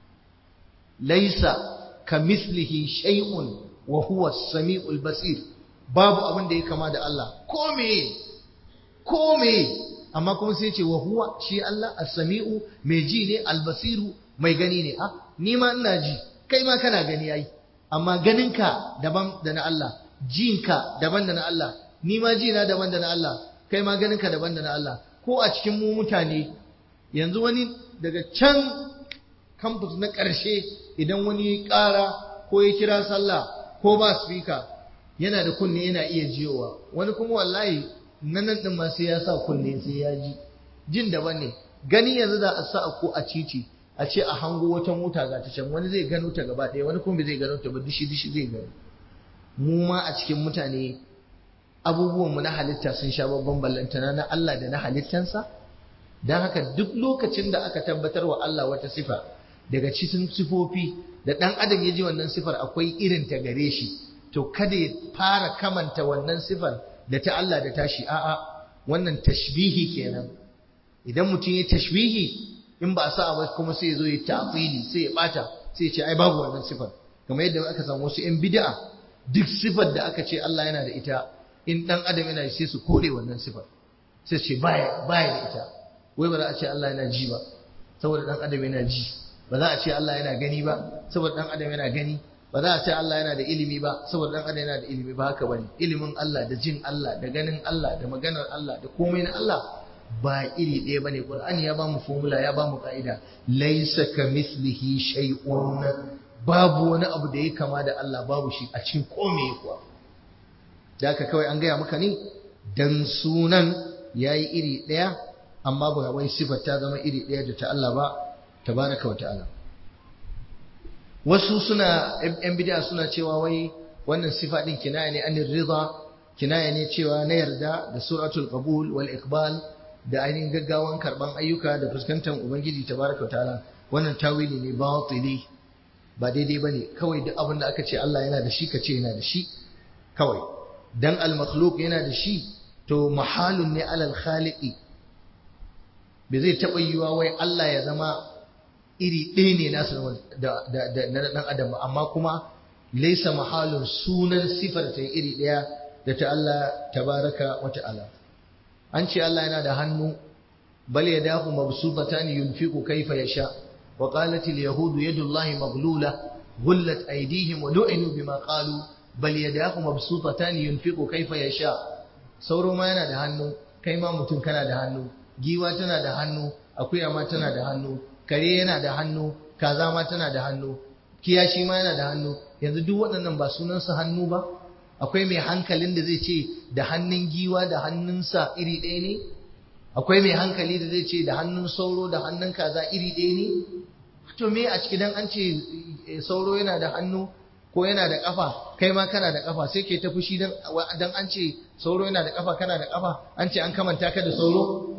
laisa kamislihi shay'un wa huwa as-sami'ul basir babu abin da ya kama da Allah ko me ko me amma kuma sai ce wa huwa shi Allah as-sami'u mai ji ne al-basiru mai gani ne ah ni ma ina ji kai ma kana gani yayi amma ganinka daban da na Allah jinka daban da na Allah ni ma jina daban da na Allah kai ma ganinka daban da na Allah ko a cikin mu mutane yanzu wani daga can campus na ƙarshe idan wani ya ƙara ko ya kira sallah ko ba speaker yana da kunne yana iya jiyowa wani kuma wallahi nan din ma sai ya sa kunne sai ya ji jin daban ne gani yanzu da a sa ko a cici a ce a hango wata mota ga ta can wani zai gano ta gaba ɗaya wani kuma bai zai gano ta ba dishi dishi zai gano mu ma a cikin mutane abubuwan mu na halitta sun sha babban ballantana na Allah da na halittansa dan haka duk lokacin da aka tabbatar wa Allah wata sifa daga cikin sifofi da dan adam ya ji wannan sifar akwai irin ta gare shi to kada ya fara kamanta wannan sifar da ta Allah da tashi a'a wannan tashbihi kenan idan mutum ya tashbihi in ba a sa ba kuma sai ya zo ya ta'tili sai ya bata sai ya ce ai babu wannan sifar kamar yadda aka samu wasu yan bid'a duk sifar da aka ce Allah yana da ita in dan adam yana sai su kore wannan sifar sai ce baya baya da ita wai ba za a ce Allah yana ji ba saboda dan adam yana ji ba za a ce Allah yana gani ba saboda dan adam yana gani ba za a ce Allah yana da ilimi ba saboda dan adam yana da ilimi ba haka bane ilimin Allah da jin Allah da ganin Allah da maganar Allah da komai na Allah ba iri ɗaya bane Qur'ani ya bamu formula ya bamu ka'ida laysa kamithlihi shay'un babu wani abu da ya kama da Allah babu shi a cikin komai kuwa da haka kawai an gaya maka ne dan sunan yayi iri ɗaya amma ba wai sifar ta zama iri ɗaya da ta Allah ba tabaraka wa ta'ala wasu suna yan bid'a suna cewa wai wannan sifa din kinaya ne anir rida kinaya ne cewa na yarda da suratul qabul wal iqbal da ainihin gaggawan karban ayyuka da fuskantar ubangiji tabaraka wa ta'ala wannan tawili ne batili ba daidai bane kawai duk abin da aka ce Allah yana da shi ka ce yana da shi kawai dan al makhluq yana da shi to mahalun ne alal khaliqi bai zai taɓa yiwa wai Allah ya zama iri ɗaya ne nasu da na ɗan adam amma kuma laisa mahalun sunan sifar ta iri ɗaya da ta Allah tabaraka wa ta'ala an ce Allah yana da hannu bal yadahu mabsutatan yunfiqu kayfa yasha wa qalat al yahud yadullahi maghlula ghullat aydihim wa lu'inu bima qalu bal yadahu mabsutatan yunfiqu kayfa yasha sauro ma yana da hannu kai ma mutum kana da hannu giwa tana da hannu akuya ma tana da hannu kare yana da hannu kaza ma tana da hannu kiyashi ma yana da hannu yanzu duk waɗannan ba sunansu hannu ba akwai mai hankalin da zai ce da hannun giwa da hannunsa iri ɗaya ne akwai mai hankali da zai ce da hannun sauro da hannun kaza iri ɗaya ne to me a ciki dan an ce sauro yana da hannu ko yana da kafa kai ma kana da kafa sai ke ta fushi dan dan an ce sauro yana da kafa kana da kafa an ce an kamanta ka da sauro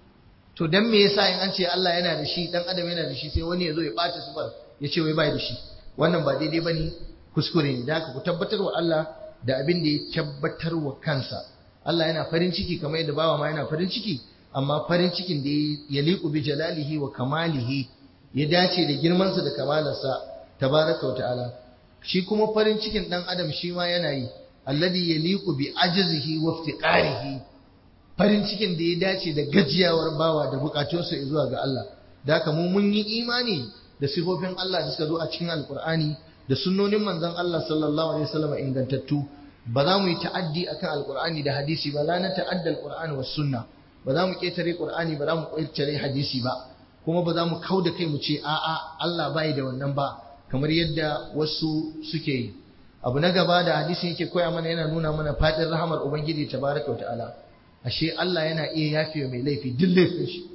to dan me yasa in an ce Allah yana da shi dan adam yana da shi sai wani ya zo ya bata sifar ya ce wai bai da shi wannan ba daidai bane kuskure ne da ku tabbatar wa Allah da abin da ya tabbatar wa kansa Allah yana farin ciki kamar yadda bawa ma yana farin ciki amma farin cikin da ya liku bi jalalihi wa kamalihi ya dace da girmansa da kamalarsa tabaraka wa ta'ala shi kuma farin cikin dan adam shi ma yana yi alladhi yaliqu bi ajzihi wa iftiqarihi farin cikin da ya dace da gajiyawar bawa da bukatunsa zuwa ga Allah da haka mu mun yi imani da sifofin Allah da suka zo a cikin alkur'ani da sunnonin manzon Allah sallallahu alaihi wasallam ingantattu ba za mu yi ta'addi akan alkur'ani da hadisi ba la na ta'adda alkur'ani was sunna ba za mu ketare qur'ani ba za mu ketare hadisi ba kuma ba za mu kauda kai mu ce a'a Allah bai da wannan ba kamar yadda wasu suke yi abu na gaba da hadisin yake koya mana yana nuna mana fadin rahamar ubangiji tabaraka wa ta'ala ashe Allah yana iya yafe mai laifi duk laifin shi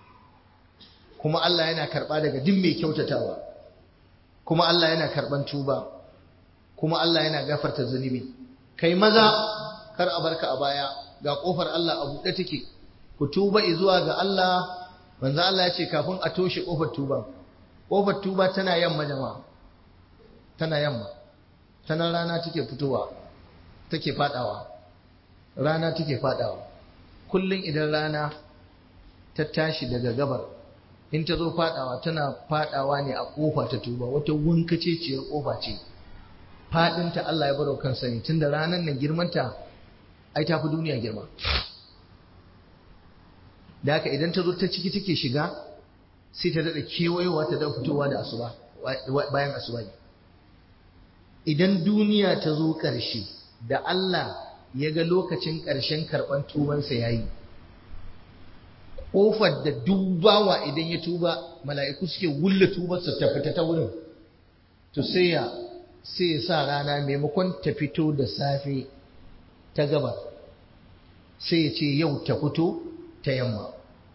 kuma Allah yana karba daga duk mai kyautatawa kuma Allah yana karban tuba kuma Allah yana gafarta zunubi kai maza kar a barka a baya ga kofar Allah a buɗe take ku tuba zuwa ga Allah manzo Allah ya ce kafin a toshe kofar tuba kofar tuba tana yamma jama'a tana yamma tana rana take fitowa take fadawa rana take fadawa kullum idan rana ta tashi daga gabar in ta zo fadawa tana fadawa ne a kofa ta tuba wata wunkaceciyar kofa ce fadinta Allah ya baro kansa ne tunda ranar nan girmanta ai ta fi duniya girma da haka idan ta zo ta ciki take shiga sai ta daɗa kewayowa ta da fitowa da asuba bayan asuba idan duniya ta zo ƙarshe da Allah ya ga lokacin ƙarshen karɓar tubansa ya yi ƙofar da dubawa idan ya tuba mala'iku suke wulla tubarsa ta fita ta wurin to sai ya sai ya sa rana maimakon ta fito da safe ta gaba sai ya ce yau ta fito ta yamma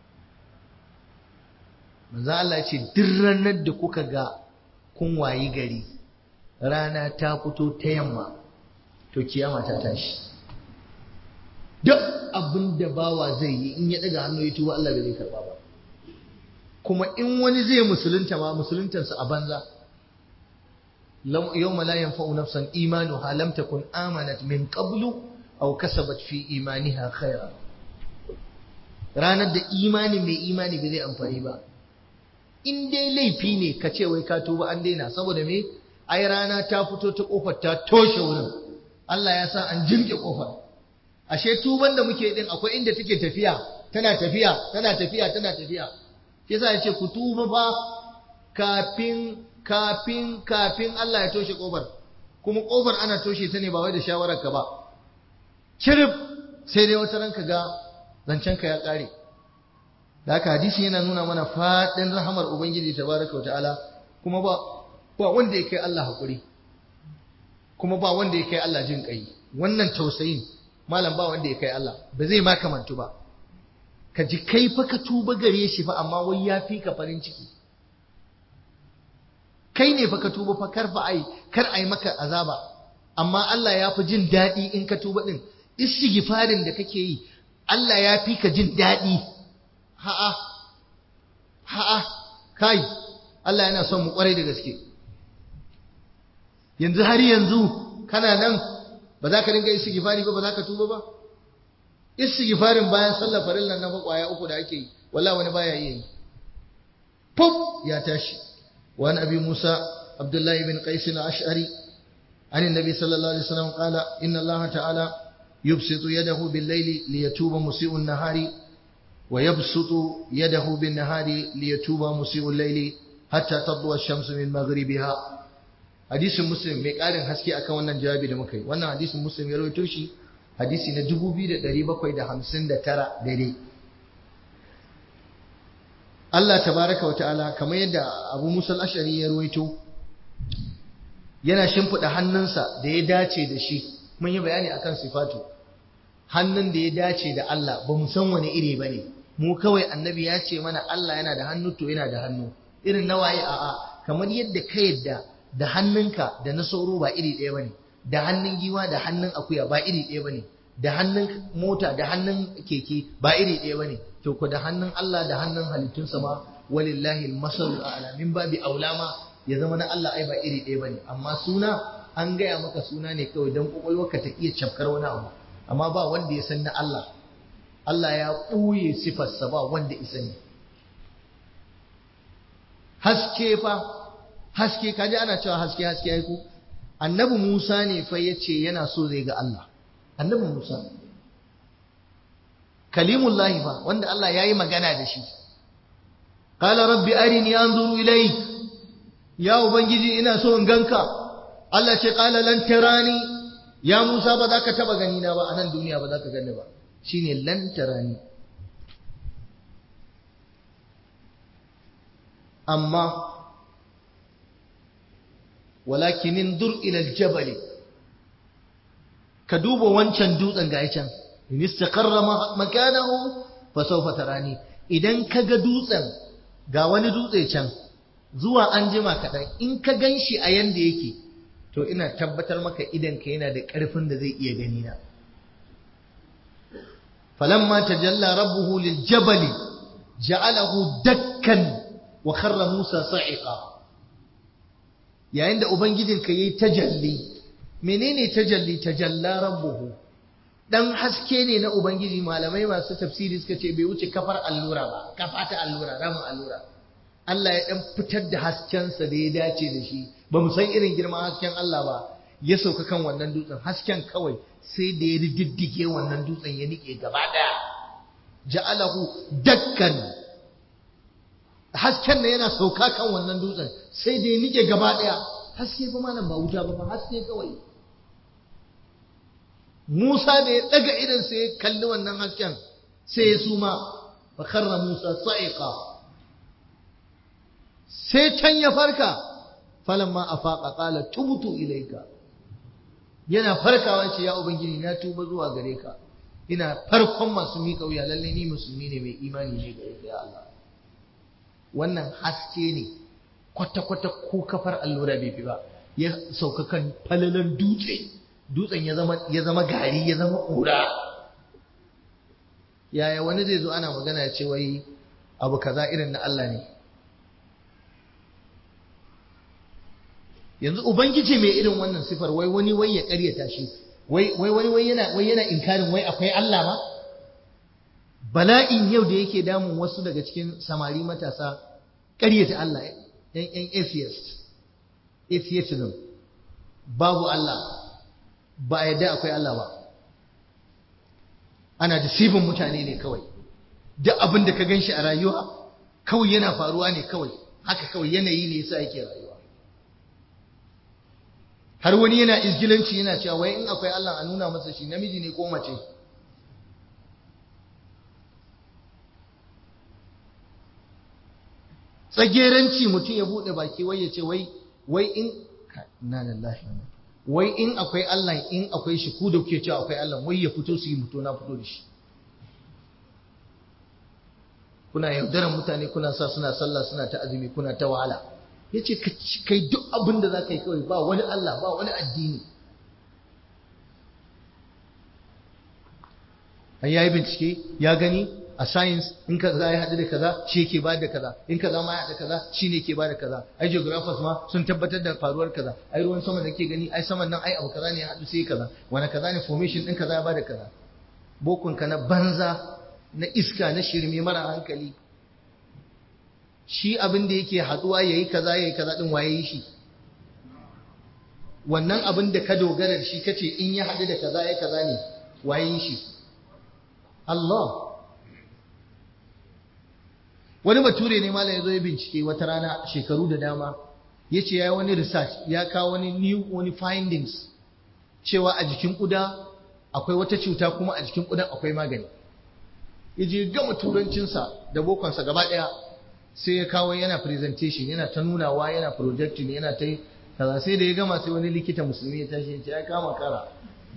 manzo Allah ce duk ranar da kuka ga kun wayi gari rana ta fito ta yamma to kiyama ta tashi duk abin da bawa zai yi in ya daga hannu ya tuba Allah bai zai karba ba kuma in wani zai musulunta ma musuluntansa a banza yawma la yanfa'u nafsan imanuha lam takun amanat min qablu aw kasabat fi imaniha khaira ranar da imani mai imani bai zai amfani ba in dai laifi ne ka ce wai ka tuba an daina saboda me ai rana ta fito ta kofar ta toshe wurin Allah ya sa an jirge kofar ashe tuban da muke din akwai inda take tafiya tana tafiya tana tafiya tana tafiya shi yasa yace ku tuba fa kafin kafin kafin Allah ya toshe kofar kuma kofar ana toshe ta ne ba wai da shawarar ka ba kirif sai dai wata ranka ga zancen ka ya kare da haka hadisi yana nuna mana fadin rahamar ubangiji tabaraka wa ta'ala kuma ba ba wanda ya kai Allah hakuri kuma ba wanda ya kai Allah jin kai wannan tausayin malam ba wanda ya kai Allah ba zai ma kamantu ba ka ji kai fa ka tuba gare shi fa amma wai ya fi ka farin ciki kai ne fa ka tuba fa kar fa ai kar ai maka azaba amma Allah ya fi jin daɗi in ka tuba din istighfarin da kake yi Allah ya fi ka jin daɗi ha'a ha'a kai Allah yana son mu kwarai da gaske yanzu har yanzu kana nan ba za ka dinga istighfari ba ba za ka tuba ba istighfarin bayan sallar farillan na kwaya uku da ake yi wallahi wani baya iya yi pop ya tashi wa abi musa abdullahi bin qais al-ash'ari an annabi sallallahu alaihi wasallam qala inna allaha ta'ala yubsitu yadahu bil-layli liyatuba musii'u an-nahari wa yabsutu yadahu bin-nahari liyatuba musii'u al-layli hatta tadwa ash-shamsu min maghribiha hadisin muslim mai ƙarin haske akan wannan jawabi da muka yi wannan hadisin muslim ya rawaito shi hadisi na 2759 daidai Allah tabaraka wa ta'ala kamar yadda Abu Musa al-Ash'ari ya rawaito yana shimfida hannunsa da ya dace da shi mun yi bayani akan sifatu hannun da ya dace da Allah ba mu san wani iri bane mu kawai annabi ya ce mana Allah yana da hannu to yana da hannu irin nawaye a'a kamar yadda ka yadda da hannunka da na sauro ba iri ɗaya bane da hannun giwa da hannun akuya ba iri ɗaya bane da hannun mota da hannun keke ba iri ɗaya bane to ko da hannun Allah da hannun halittunsa ma walillahi al-masal a'la min babi aulama ya zama na Allah ai ba iri ɗaya bane amma suna an gaya maka suna ne kawai dan kokolwarka ta iya cafkar wani abu amma ba wanda ya san na Allah Allah ya ɓuye sifarsa ba wanda isa ne haske fa haske kaji ana cewa haske haske ai ku annabi Musa ne fa yace yana so zai ga Allah annabi Musa kalimullahi fa wanda Allah yayi magana da shi qala rabbi arini anzuru ilayk ya ubangiji ina so in ganka Allah ce qala lan tarani ya Musa ba za ka taba gani na ba a nan duniya ba za ka gani ba shine lan tarani amma walakin indur ila aljabal ka duba wancan dutsen ga can in istaqarra makanahu fa sawfa tarani idan ka ga dutsen ga wani dutse can zuwa an jima kaɗan in ka gan shi a yanda yake to ina tabbatar maka idan ka yana da ƙarfin da zai iya gani na falamma tajalla rabbuhu lil jabali ja'alahu dakkan wa kharra musa sa'iqa yayin da ubangijinka yayi tajalli menene tajalli tajalla rabbuhu dan haske ne na ubangiji malamai masu tafsiri suka ce bai wuce kafar allura ba kafa ta allura ramin allura Allah ya dan fitar da haskensa da ya dace da shi ba mu san irin girman hasken Allah ba ya sauka kan wannan dutsen hasken kawai sai da ya diddige wannan dutsen ya nike gaba daya ja'alahu dakkan hasken ne yana sauka kan wannan dutsen sai da ya nike gaba daya haske fa malam ba wuta ba haske kawai Musa da ya daga idan sai ya kalli wannan hasken sai ya suma fa kharra Musa sa'iqa sai can ya farka falamma afaqa qala tubtu ilayka yana farkawa ce ya ubangiji na tuba zuwa gare ka ina farkon masu miƙa wuya lalle ni musulmi ne mai imani ne gare ka ya Allah wannan haske ne kwata-kwata ko kafar allura bai fi ba ya sauka kan falalan dutse dutsen ya zama ya zama gari ya zama ƙura yaya wani zai zo ana magana ya ce wai abu kaza irin na Allah ne yanzu ubangiji mai irin wannan sifar wai wani wai ya ƙaryata shi wai wai wani wai yana wai yana inkarin wai akwai Allah ma bala'in yau da yake damun wasu daga cikin samari matasa ƙaryata Allah yan yan atheist atheism babu Allah ba a yadda akwai Allah ba ana da sifin mutane ne kawai duk abin da ka gan shi a rayuwa kawai yana faruwa ne kawai haka kawai yanayi ne yasa yake rayuwa har wani yana izgilanci yana cewa wai in akwai Allah a nuna masa shi namiji ne ko mace tsageranci mutum ya bude baki wai ya ce wai wai in na lillahi wai in akwai Allah in akwai shi ku da kuke cewa akwai Allah wai ya fito su yi mutu na fito da shi kuna yaudaran mutane kuna sa suna sallah suna ta azumi kuna ta wahala ya ce kai duk abin da za ka yi kawai ba wani Allah ba wani addini an yayi bincike ya gani a science in ka za ya haɗu da kaza shi yake ba da kaza in kaza ma ya haɗu kaza shi ne ke ba da kaza ai geographers ma sun tabbatar da faruwar kaza ai ruwan sama da ke gani ai saman nan ai abu kaza ne ya haɗu sai kaza wani kaza ne formation ɗin kaza ya ba da kaza bokun ka na banza na iska na shirme mara hankali shi abin da yake haɗuwa yayi kaza yayi kaza din waye yi shi wannan abin da ka dogara da shi kace in ya haɗu da kaza yayi kaza ne waye yi shi Allah wani bature ne malam ya zo ya bincike wata rana shekaru da dama ya ce ya yi wani research ya kawo wani new wani findings cewa a jikin kuda akwai wata cuta kuma a jikin kudan akwai magani ya je gama turancinsa da bokonsa gaba ɗaya sai ya kawo yana presentation yana ta nunawa yana projecting yana ta kaza sai da ya gama sai wani likita musulmi ya tashi ya ce ya kama kara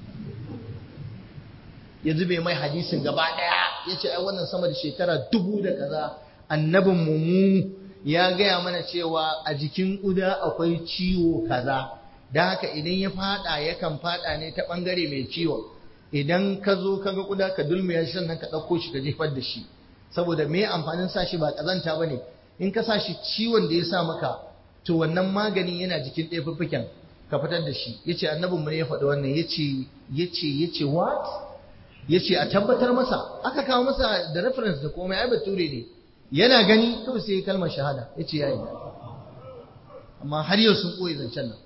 ya zube mai hadisin gaba ɗaya ya ce ai wannan sama da shekara dubu da kaza annabin mu ya gaya mana cewa a jikin ƙuda akwai ciwo kaza don haka idan ya fada yakan fada ne ta ɓangare mai ciwon idan ka zo ka ga ƙuda ka dulmiya shi sannan ka ɗauko shi ka jefar da shi saboda me amfanin sa shi ba ƙazanta ba ne in ka sa shi ciwon da ya sa maka to wannan maganin yana jikin ɗaya fiffiken ka fitar da shi ya ce annabinmu ne ya faɗi wannan ya ce ya ce ya ce what ya ce a tabbatar masa aka kawo masa da reference da komai ai bature ne yana gani kawai sai kalmar shahada ya ce ya yi amma har yau sun ɓoye zancen nan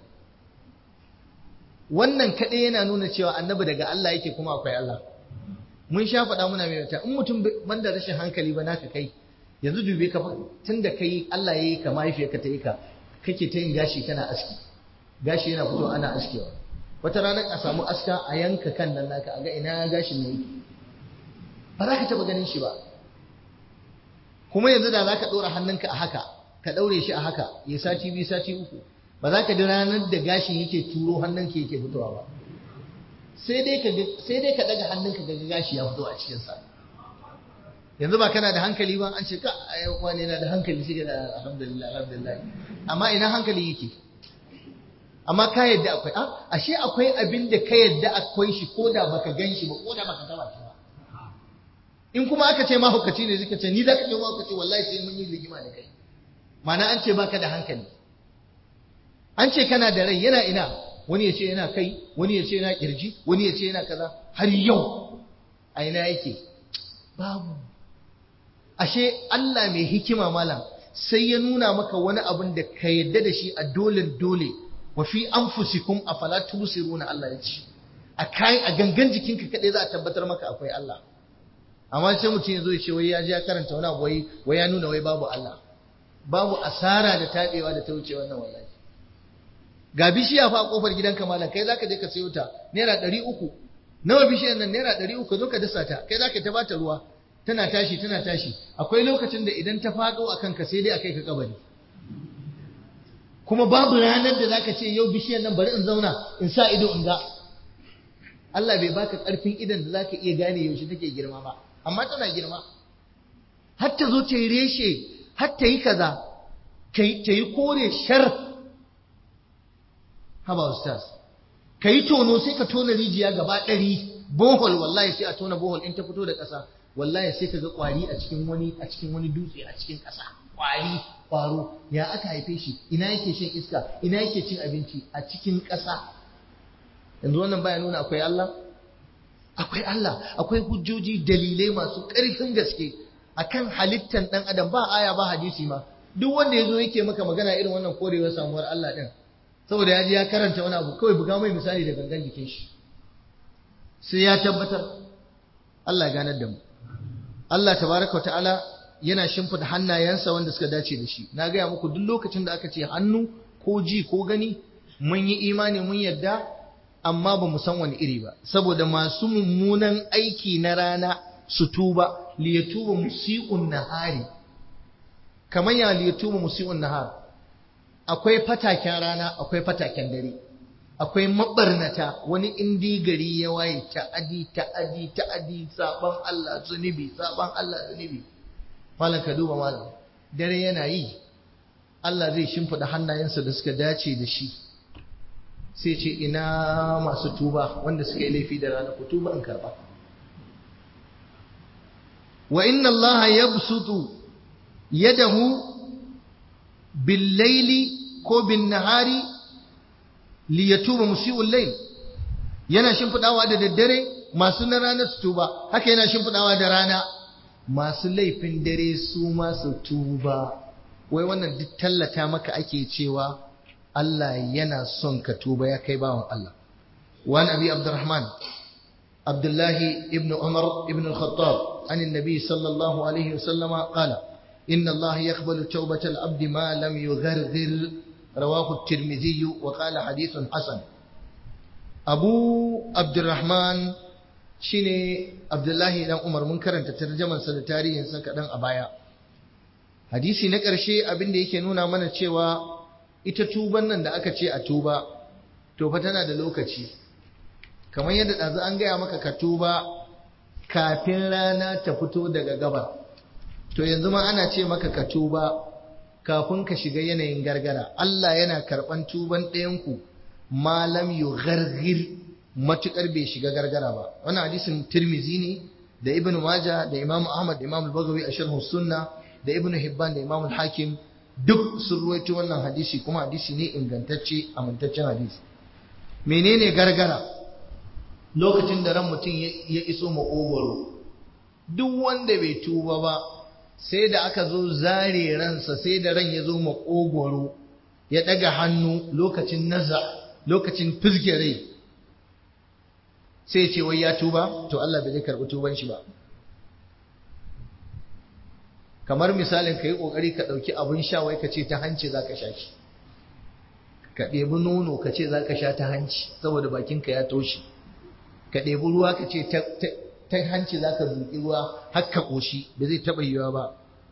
wannan kaɗai yana nuna cewa annabi daga Allah yake kuma akwai Allah mun sha faɗa muna mai wata in mutum banda rashin hankali ba naka kai yanzu dube ka tun da kai Allah ya yi ka mahaifiyarka ta yi ka kake ta yin gashi kana aski gashi yana fito ana askewa wata ranar a samu aska a yanka kan nan naka a ga ina gashin ne yake ba za ka taɓa ganin shi ba kuma yanzu da za ka ɗora hannunka a haka ka ɗaure shi a haka ya sati biyu sati uku ba za ka ji ranar da gashin yake turo hannunka yake fitowa ba sai dai ka ɗaga hannunka ga gashi ya fito a cikinsa yanzu ba kana da hankali ba an ce ka wani na da hankali shi da alhamdulillah alhamdulillah amma ina hankali yake amma ka yadda akwai a ashe akwai abin da ka yadda akwai shi ko da baka gan shi ba ko da baka taba shi ba in kuma aka ce mahaukaci ne suka ce ni za ka ce mahaukaci wallahi sai mun yi rigima da kai ma'ana an ce baka da hankali an ce kana da rai yana ina wani ya ce yana kai wani ya ce yana kirji wani ya ce yana kaza har yau a ina yake babu ashe Allah mai hikima malam sai ya nuna maka wani abin da ka yadda da shi a dole dole wa fi anfusikum afala tubsiruna Allah ya ce a kai a gangan jikinka kadai za a tabbatar maka akwai Allah amma sai mutum ya zo ya ce wai ya ji ya karanta wani abu wai wai ya nuna wai babu Allah babu asara da tabewa da ta wuce wannan wallahi ga bishiya fa a kofar gidanka malam kai zaka je ka sayo ta naira ɗari uku nawa bishiyar nan naira ɗari uku zo ka dasa ta kai zaka ta bata ruwa tana tashi tana tashi akwai lokacin da idan ta faɗo a kanka sai dai a kai ka kabari kuma babu ranar da zaka ce yau bishiyar nan bari in zauna in sa ido in ga Allah bai baka ƙarfin idan da zaka iya gane yaushe take girma ba amma tana girma har ta zo ta yi reshe har ta yi kaza ta yi kore shar haba ustaz ka yi tono sai ka tona rijiya gaba ɗari bohol wallahi sai a tona bohol in ta fito da ƙasa wallahi sai ka ga ƙwari a cikin wani a cikin wani dutse a cikin ƙasa ƙwari ƙwaro ya aka haife shi ina yake shan iska ina yake cin abinci a cikin ƙasa yanzu wannan baya nuna akwai Allah akwai Allah akwai hujjoji dalilai masu ƙarfin gaske akan halittan ɗan adam ba aya ba hadisi ma duk wanda ya zo yake maka magana irin wannan korewar samuwar Allah ɗin saboda ya je ya karanta wani abu kawai buga mai misali da gangan jikin shi sai ya tabbatar Allah ganar da mu Allah tabaraka ta'ala yana shimfida hannayensa wanda suka dace da shi na gaya muku duk lokacin da aka ce hannu ko ji ko gani mun yi imani mun yadda amma ba mu san wani iri ba saboda masu mummunan aiki na rana su tuba liyatuba musi'un nahari kamar ya liyatuba musi'un nahar akwai fataken rana akwai fataken dare akwai mabarnata wani indi gari ya waye ta'adi ta'adi ta'adi saban Allah zunubi saban Allah zunubi malam ka duba malam dare yana yi Allah zai shimfida hannayensa da suka dace da shi sai ce ina masu tuba wanda suka yi laifi da rana ku tuba in karba wa inna Allah yabsutu yadahu bil laili ko bin nahari li yatuba musii'ul layl yana shimfidawa da daddare masu na rana su tuba haka yana shimfidawa da rana masu laifin dare su ma su tuba wai wannan duk tallata maka ake cewa Allah yana son ka tuba ya kai bawan Allah wani abi abdurrahman abdullahi ibn umar ibn al-khattab an annabi sallallahu alaihi wasallam qala inna Allah yaqbalu tawbata al-abd ma lam yugharghir rawahu at-tirmidhi wa qala hadithun hasan abu abdurrahman shine abdullahi dan umar mun karanta tarjaman sa da tarihin sa kadan a baya hadisi na ƙarshe abin da yake nuna mana cewa ita tuban nan da aka ce a tuba to fa tana da lokaci kamar yadda ɗazu an gaya maka ka tuba kafin rana ta fito daga gabar to yanzu ma ana ce maka ka tuba kafin ka shiga yanayin gargara Allah yana karɓan tuban ɗayanku malam yu gargir matuƙar bai shiga gargara ba wannan hadisin tirmizi ne da ibn maja da imam ahmad da imam al-bagawi a sharhu sunna da ibn hibban da imam al-hakim duk sun ruwaito wannan hadisi kuma hadisi ne ingantacce amintaccen hadisi menene gargara lokacin da ran mutum ya iso makogwaro duk wanda bai tuba ba sai da aka zo zare ransa sai da ran ya zo makogwaro ya daga hannu lokacin naza lokacin fizge rai sai ce wai ya tuba to Allah bai zai karɓi tuban shi ba kamar misalin ka yi ƙoƙari ka ɗauki abin sha wai ka ce ta hanci za ka sha shi ka ɗebi nono ka ce za ka sha ta hanci saboda bakinka ya toshe ka ɗebi ruwa ka ce ta hanci za ka zuƙi ruwa har ka ƙoshi ba zai taɓa yiwa ba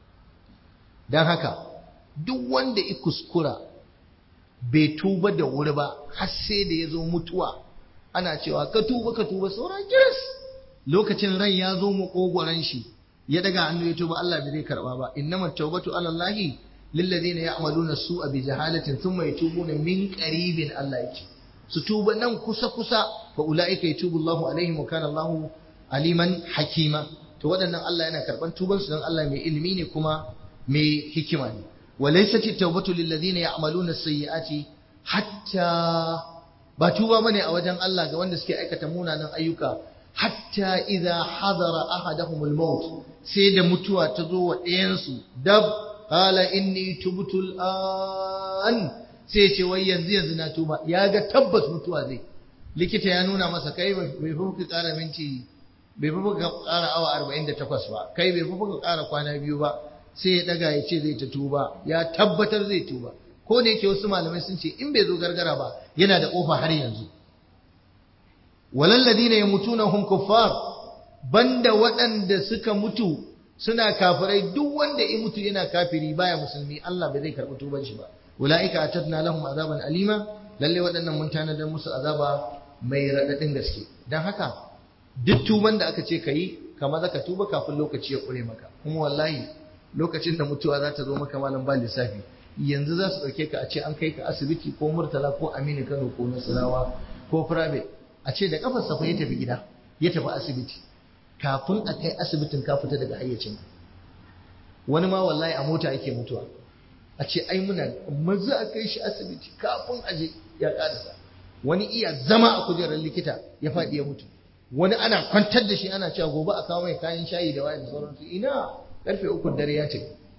don haka duk wanda ya kuskura bai tuba da wuri ba har sai da ya zo mutuwa ana cewa ka tuba ka tuba sauran kiris lokacin ran ya zo maƙogwaron shi ya daga hannu ya tuba Allah bai zai karba ba innamat tawbatu ala Allah lil ladina ya'maluna su'a bi jahalatin thumma yatubuna min qaribin Allah yake su tuba nan kusa kusa fa ulaika yatubu Allah alaihim wa kana Allah aliman hakima to waɗannan Allah yana karban tuban su dan Allah mai ilimi ne kuma mai hikima ne wa laysat tawbatu lil ladina ya'maluna sayyi'ati hatta ba tuba bane a wajen Allah ga wanda suke aikata munanan ayyuka hatta idza hadara ahadahum al-maut sai da mutuwa ta zo wa ɗayansu dab qala inni tubtu an sai ce wai yanzu yanzu na tuba ya ga tabbas mutuwa zai likita ya nuna masa kai bai fi ka ƙara minti bai fi ka ƙara awa 48 ba kai bai fi ka ƙara kwana biyu ba sai ya daga ya ce zai ta tuba ya tabbatar zai tuba ko da yake wasu malamai sun ce in bai zo gargara ba yana da ƙofa har yanzu walalladina yamutuna hum kuffar banda waɗanda suka mutu suna kafirai duk wanda ya mutu yana kafiri baya musulmi Allah bai zai karɓi tuban shi ba ulaika atadna lahum azaban alima lalle waɗannan mun tanadar musu azaba mai raɗaɗin gaske dan haka duk tuban da aka ce kayi kama zaka tuba kafin lokaci ya ƙure maka kuma wallahi lokacin da mutuwa za ta zo maka malam ba lissafi yanzu za su ɗauke ka a ce an kai ka asibiti ko murtala ko aminu kano ko nasarawa ko private a ce da kafar safa ya tafi gida ya tafi asibiti kafin a kai asibitin ka fita daga hayyacin wani ma wallahi a mota yake mutuwa a ce ai muna maza a kai shi asibiti kafin a je ya karasa wani iya zama a kujerar likita ya faɗi ya mutu wani ana kwantar da shi ana cewa gobe a kawo mai kayan shayi da wayan sauransu ina karfe uku dare ya ce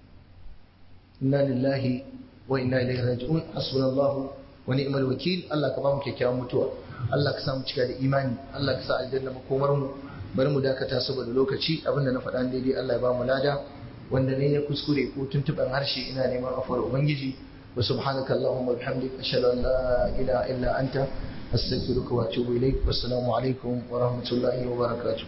inna lillahi wa inna ilaihi raji'un hasbunallahu wa ni'mal wakil Allah ka ba mu kyakkyawan mutuwa Allah ka sa mu cika da imani Allah ka sa aljanna makomar mu bari mu dakata saboda lokaci abinda na faɗa daidai Allah ya ba mu lada wanda ne ya kuskure ko tuntuɓen harshe ina neman afuwar ubangiji wa subhanaka allahumma bihamdik ashhadu an la ilaha illa anta astaghfiruka wa atubu ilaik wassalamu alaikum wa rahmatullahi wa barakatuh